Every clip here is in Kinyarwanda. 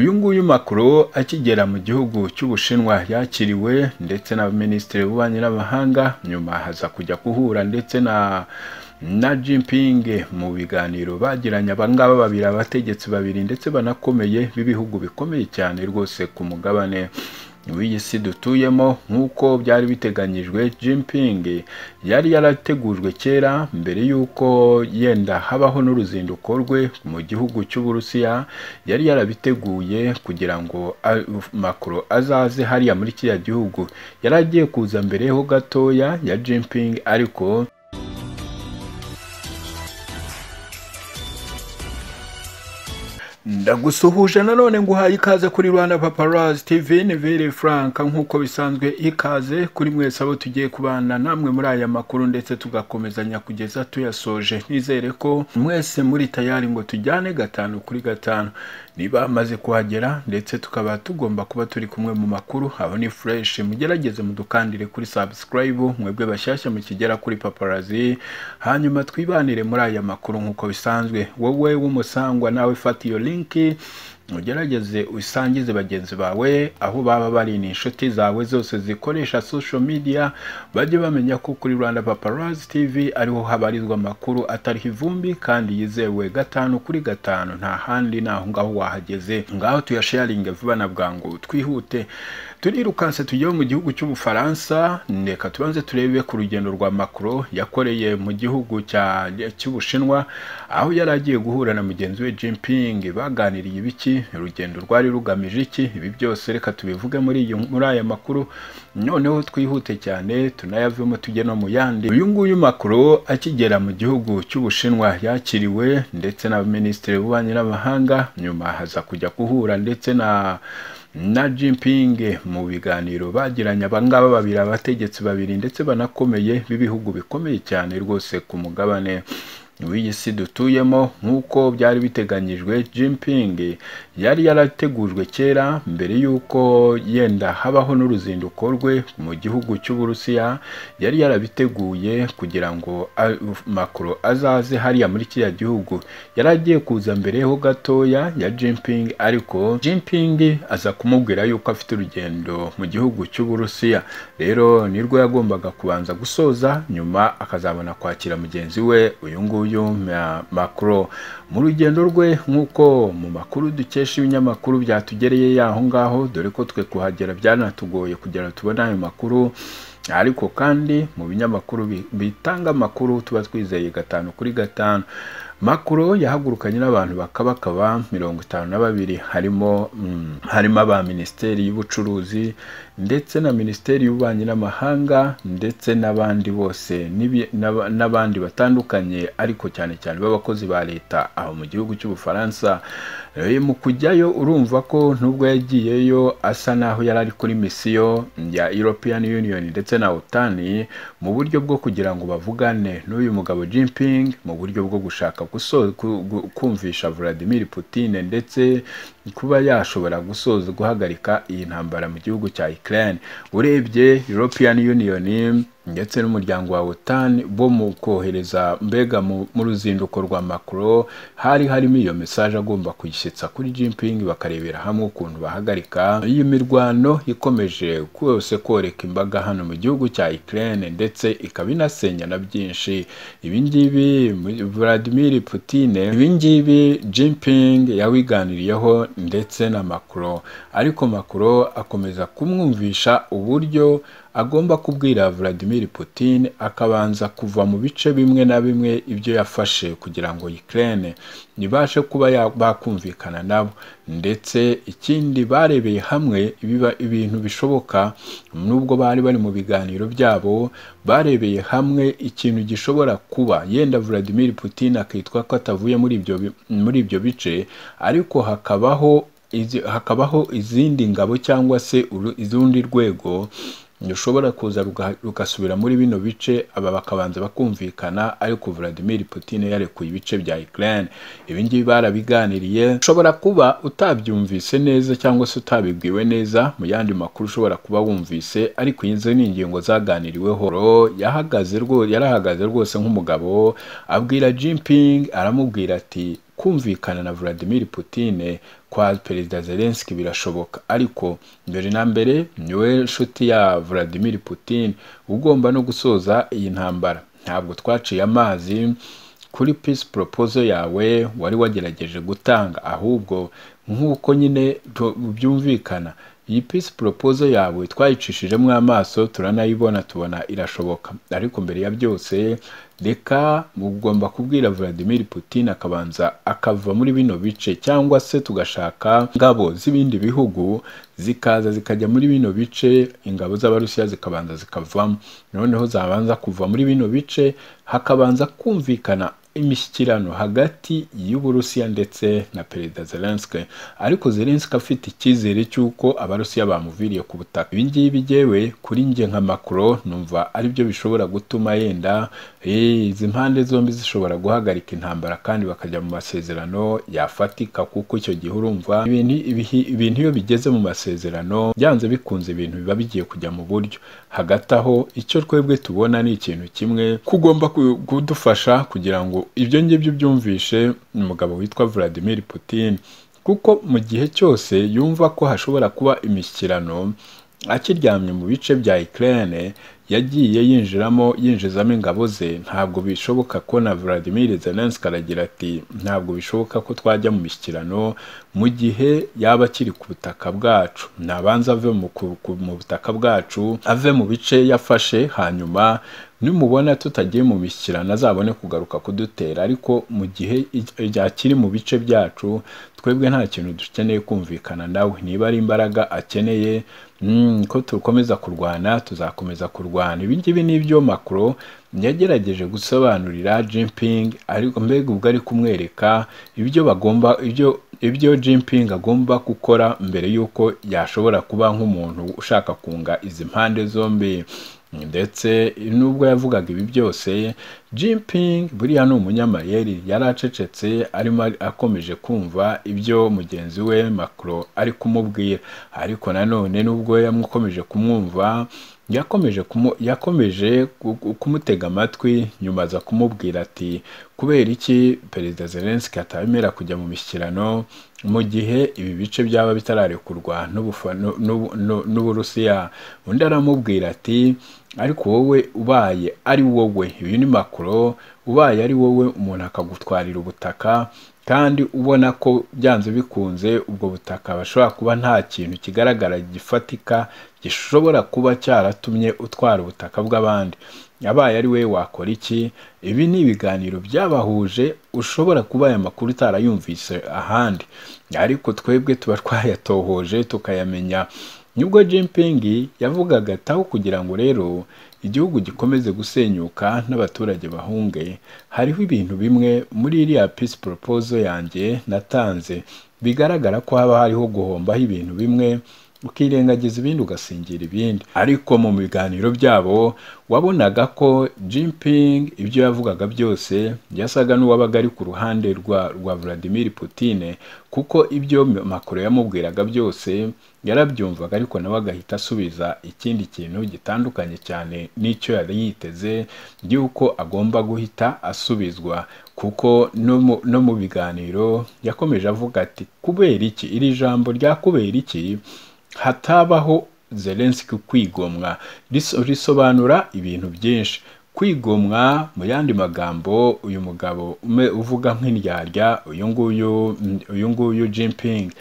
nguyu Macron akigera mu gihugu cy'Ubushinwa yakiriwe ndetse na Minisitiri w'Ububanyi n'Amahanga nyuma haza kujya kuhura ndetse na na Jinping mu biganiro bagiranye abangaba babiri abategetsi babiri ndetse banakomeye b'ibihugu bikomeye cyane rwose ku mugabane w'iyi si dutuyemo nk'uko byari biteganyijwe Jinping yari yarategujwe kera mbere y'uko yenda habaho n'uruzinduko rwe mu gihugu cy'Uburusiya yari yarabiteguye kugira ngo Macron azaze hariya muri kiriya gihugu yari agiye kuza mbere ho gatoya ya Jinping ariko ndagusuhuje nanone nguhaye ikaze kuri rwanda paparazi tv ni vere furanka nk'uko bisanzwe ikaze kuri mwese abo tugiye kubana namwe muri aya makuru ndetse tugakomezanya kugeza tuyasoje nizere ko mwese muri tayari ngo tujyane gatanu kuri gatanu niba amaze kuhagera ndetse tukaba tugomba kuba turi kumwe mu makuru aho ni fureshi mugerageze mudukandire kuri sabusikarayibu mwebwe bashyashya mukigera kuri paparazi hanyuma twibanire muri aya makuru nk'uko bisanzwe wowe w'umusangwa nawe fata iyo linki ugerageze usangize bagenzi bawe aho baba bari ni inshuti zawe zose zikoresha social media bajye bamenya ko kuri rwanda paparazi tv ariho habarizwa amakuru atariho ivumbi kandi yizewe gatanu kuri gatanu nta handi naho ngaho wahageze ngaho tuyasharinge vuba na bwangu twihute turirukanse tujye mu gihugu cy'ubufaransa reka tubanze turebe ku rugendo rwa macron yakoreye mu gihugu cy'ubushinwa aho yari agiye guhura na mugenzi we Jinping baganiriye ibiki urugendo rwari rugamije iki ibi byose reka tubivuge muri iyi muri aya makuru noneho twihute cyane tunayavemo tujye no mu yandi uyu nguyu Macron akigera mu gihugu cy'ubushinwa yakiriwe ndetse na minisitiri w'ububanyi n'amahanga nyuma haza kujya kuhura ndetse na na Jinping mu biganiro bagiranye abangaba babiri abategetsi babiri ndetse banakomeye b'ibihugu bikomeye cyane rwose ku mugabane w'iyi si dutuyemo nk'uko byari biteganyijwe Jinping yari yarategujwe kera mbere y'uko yenda habaho n'uruzinduko rwe mu gihugu cy'Uburusiya yari yarabiteguye kugira ngo Macron azaze hariya muri kiriya gihugu yari agiye kuza mbere ho gatoya ya Jinping ariko Jinping aza kumubwira yuko afite urugendo mu gihugu cy'Uburusiya rero nirwo yagombaga kubanza gusoza nyuma akazabona kwakira mugenzi we uyu nguyu Macron mu rugendo rwe nk'uko mu makuru dukesha ibinyamakuru byatugereye y'aho ngaho dore ko twe kuhagera byanatugoye kugira tubone ayo makuru ariko kandi mu binyamakuru bitanga amakuru tuba twizeye gatanu kuri gatanu Macron yahagurukanye n'abantu bakabakaba mirongo itanu na babiri harimo mm, harimo aba minisiteri y'ubucuruzi ndetse na minisiteri y'ububanyi n'amahanga ndetse n'abandi bose n'abandi batandukanye ariko cyane cyane b'abakozi ba leta aho mu gihugu cy'ubufaransa mu kujyayo urumva ko nubwo yagiyeyo asa n'aho yari ari kuri misiyo ya European Union ndetse na OTAN mu buryo bwo kugira ngo bavugane n'uyu mugabo Jinping mu buryo bwo gushaka kumvisha Vladimir Putin ndetse kuba yashobora gusoza guhagarika iyi ntambara mu gihugu cya Ukraine urebye European Union ndetse n'umuryango wa OTAN bo mu kohereza mbega mu ruzinduko rwa Macron hari harimo iyo mesaje agomba kuyishyitsa kuri Jinping bakarebera hamwe ukuntu bahagarika iyi mirwano ikomeje kose koreka imbaga hano mu gihugu cya Ukraine ndetse ikaba inasenya na byinshi ibi ngibi Vladimir Putin ibi ngibi Jinping yawiganiriyeho ndetse na Macron ariko Macron akomeza kumwumvisha uburyo agomba kubwira Vladimir Putin akabanza kuva mu bice bimwe na bimwe ibyo yafashe kugira ngo Ukraine nibashe kuba bakumvikana nabo ndetse ikindi barebeye hamwe ibiba ibintu bishoboka nubwo bari bari mu biganiro byabo barebeye hamwe ikintu gishobora kuba yenda Vladimir Putin akitwa ko atavuye muri ibyo muri ibyo bice ariko hakabaho izi, hakabaho izindi ngabo cyangwa se urundi rwego rushobora kuza rugasubira muri bino bice aba bakabanza bakumvikana ariko Vladimir Putin yarekuye ibice bya Ukraine ibi ngibi barabiganiriye ushobora kuba utabyumvise neza cyangwa se utabibwiwe neza mu yandi makuru ushobora kuba wumvise ariko izo ni ingingo zaganiriweho yahagaze rwose yarahagaze rwose nk'umugabo abwira Jinping aramubwira ati kumvikana na Vladimir Putin kwa perezida zelenski birashoboka ariko mbere na mbere niwe nshuti ya vladimir putin ugomba no gusoza iyi ntambara ntabwo twaciye amazi kuri peace proposal yawe wari wagerageje gutanga ahubwo nk'uko nyine tu- byumvikana iyi peace proposal yawe twayicishijemo amaso turanayibona tubona irashoboka ariko mbere ya byose reka ugomba kubwira vladimir putin akabanza akava muri bino bice cyangwa se tugashaka ingabo z'ibindi bihugu zikaza zikajya muri bino bice ingabo z'abarusiya zikabanza zikavamo noneho zabanza kuva muri bino bice hakabanza kumvikana imishyikirano hagati y'uburusiya ndetse na perezida zelenski ariko zelenski afite icyizere cy'uko abarusiya bamuviriye ku butaka ibi ngibi jyewe kuri njye nka macro numva ari byo bishobora gutuma yenda eh, izi mpande zombi zishobora guhagarika intambara kandi bakajya mu masezerano yafatika kuko icyo gihe urumva ibintu ibihi- ibintu iyo bigeze mu masezerano byanze bikunze ibintu biba bigiye kujya mu buryo hagati aho icyo twebwe tubona ni ikintu kimwe kugomba ku- kudufasha kugira ngo ibyo ngibyo byumvishe umugabo witwa vladimir putin kuko mu gihe cyose yumva ko hashobora kuba imishyikirano akiryamye mu bice bya Ukraine yagiye yinjiramo yinjizamo ingabo ze ntabwo bishoboka ko na Vladimir Zelensky aragira ati ntabwo bishoboka ko twajya mu mishyikirano mu gihe yaba akiri ku butaka bwacu nabanza ave mu, ku- ku- mu butaka bwacu ave mu bice yafashe hanyuma nimubona tutagiye mu mishyikirano azabone kugaruka kudutera ariko mu gihe akiri mu bice byacu twebwe nta kintu dukeneye kumvikana nawe niba ari imbaraga akeneye mm, ko dukomeza kurwana tuzakomeza kurwana ibi ngibi ni ibyo makuro yagerageje gusobanurira Jinping ariko mbega ubwo ari kumwereka ibyo bagomba ibyo ibyo Jinping agomba gukora mbere y'uko yashobora kuba nk'umuntu ushaka kunga izi mpande zombi ndetse nubwo yavugaga ibi byose Jinping buriya ni umunyamayeri yari acecetse arimo ari- akomeje kumva ibyo mugenzi we Macron ari kumubwira ariko nanone nubwo yamukomeje kumwumva yakomeje kumu- yakomeje ku- ku- kumutega amatwi nyuma aza kumubwira ati kubera iki perezida Zelensky atabemera kujya mu mishyikirano mu gihe ibi bice byaba bitararekurwa n'Ubufa- n'u- n'u- n'u- n'Uburusiya undi aramubwira ati ariko wowe ubaye ari wowe ibi ni makuro ubaye ari wowe umuntu akagutwarira ubutaka kandi ubona ko byanze bikunze ubwo butaka bashobora kuba nta kintu kigaragara gifatika gishobora kuba cyaratumye utwara ubutaka bw'abandi abaye ari we wakora iki ibi ni ibiganiro byabahuje ushobora kuba aya makuru utarayumvise ahandi ariko twebwe tuba twayatohoje tukayamenya nibwo Jinping yavugaga ati aho kugira ngo rero igihugu gikomeze gusenyuka n'abaturage bahunge hariho ibintu bimwe muri iriya peace proposal yanjye natanze bigaragara ko haba hariho guhombaho ibintu bimwe ukirengagiza ibindi ugasingira ibindi ariko mu biganiro byabo wabonaga ko Jinping ibyo yavugaga byose yasaga n'uwabaga ari ku ruhande rwa, rwa Vladimir Putin kuko ibyo Macron yamubwiraga byose yarabyumvaga ariko nawe agahita asubiza ikindi kintu gitandukanye cyane n'icyo yari yiteze y'uko agomba guhita asubizwa kuko no mu- no mu biganiro yakomeje avuga ati kubera iki iri jambo rya kubera iki hatabaho zelenski kwigomwa Riso- risobanura ibintu byinshi kwigomwa mu yandi magambo uyu mugabo ume- uvuga nk'indyarya uyu nguyu uyu nguyu Jinping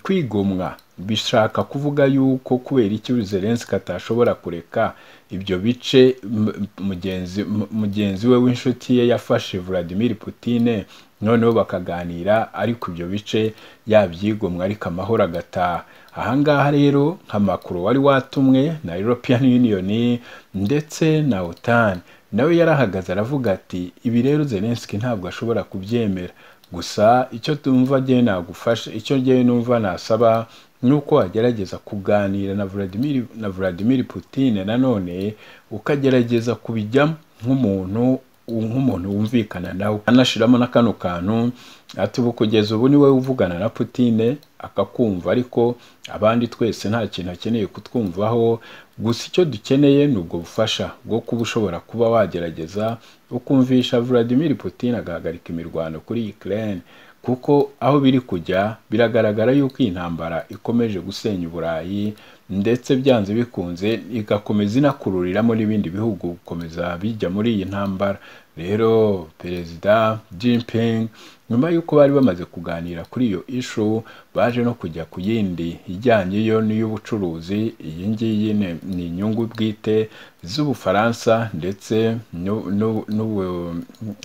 kwigomwa bishaka kuvuga yuko kubera iki zelenski atashobora kureka ibyo bice m- mugenzi m- mugenzi we w'inshuti ye yafashe Vladimir Putin noneho bakaganira ariko ibyo bice yabyigomwa ariko amahoro agataha ahangaha rero nka Macron wari watumwe na European Union ndetse na OTAN nawe yarahagaze aravuga ati ibi rero Zelensky ntabwo ashobora kubyemera gusa icyo tumva jyewe nagufasha icyo jyewe numva nasaba ni uko wagerageza kuganira na Vladimir na Vladimir Putin nanone ukagerageza kubijyamo nk'umuntu nk'umuntu wumvikana nawe anashiramo na kano kantu ati ubu kugeza ubu ni wowe uvugana na Putine akakumva ariko abandi twese nta kintu akeneye kutwumvaho gusa icyo dukeneye ni ubwo bufasha bwo kuba ushobora kuba wagerageza ukumvisha Vladimir Putin agahagarika imirwano kuri Ukraine kuko aho biri kujya biragaragara yuko iyi ntambara ikomeje gusenya uburayi ndetse byanze bikunze igakomeza inakururiramo n'ibindi bihugu gukomeza bijya muri iyi ntambara rero perezida Jinping nyuma y'uko bari bamaze kuganira kuri iyo ishu baje no kujya ku yindi ijyanye yo n'iy'ubucuruzi iyi ngiyi ni- ni inyungu bwite z'ubufaransa ndetse n'u- n'u- n'ubu-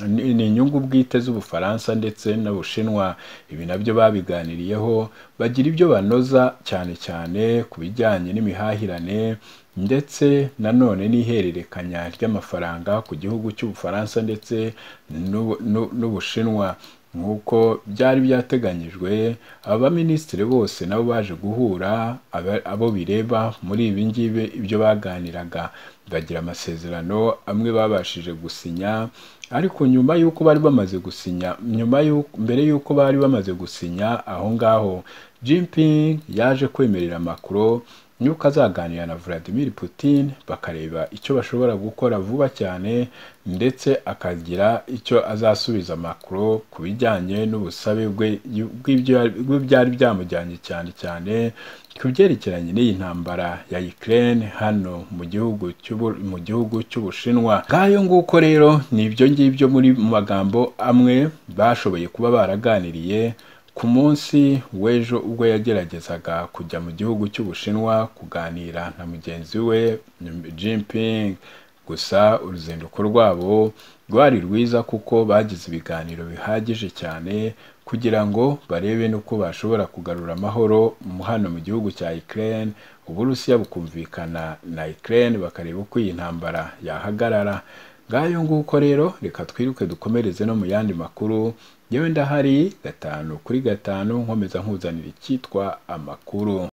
ni ni inyungu bwite z'ubufaransa ndetse n'ubushinwa ibi nabyo babiganiriyeho bagira ibyo banoza cyane cyane ku bijyanye n'imihahirane ndetse nanone n'ihererekanya ry'amafaranga ku gihugu cy'ubufaransa ndetse n'u- n'u- n'ubushinwa nk'uko byari byateganyijwe abaminisitiri bose nabo baje guhura aba- abo bireba muri ibi ngibi ibyo baganiraga bagira amasezerano amwe babashije gusinya ariko nyuma y'uko bari bamaze gusinya nyuma y'uko mbere y'uko bari bamaze gusinya aho ngaho Jinping yaje kwemerera Macron yuko azaganira na Vladimir Putin bakareba icyo bashobora gukora vuba cyane ndetse akagira icyo azasubiza Macron ku bijyanye n'ubusabe bwe bw'ibyo- bw'ibyari byamujyanye cyane cyane ku byerekeranye n'iyi ntambara ya Ukraine hano mu gihugu cy'ubu- mu gihugu cy'Ubushinwa ngayo nguko rero ni ibyo ngibyo muri mu magambo amwe bashoboye kuba baraganiriye ku munsi w'ejo ubwo yageragezaga kujya mu gihugu cy'Ubushinwa kuganira na mugenzi we Jinping gusa uruzinduko rwabo rwari rwiza kuko bagize ibiganiro bihagije cyane kugira ngo barebe n'uko bashobora kugarura amahoro mu- hano mu gihugu cya Ukraine Uburusiya bukumvikana na Ukraine bakareba uko iyi ntambara yahagarara ngayo nguko rero reka twiruke dukomereze no mu yandi makuru yewe ndahari gatanu kuri gatanu nkomeza nkuzanira icyitwa amakuru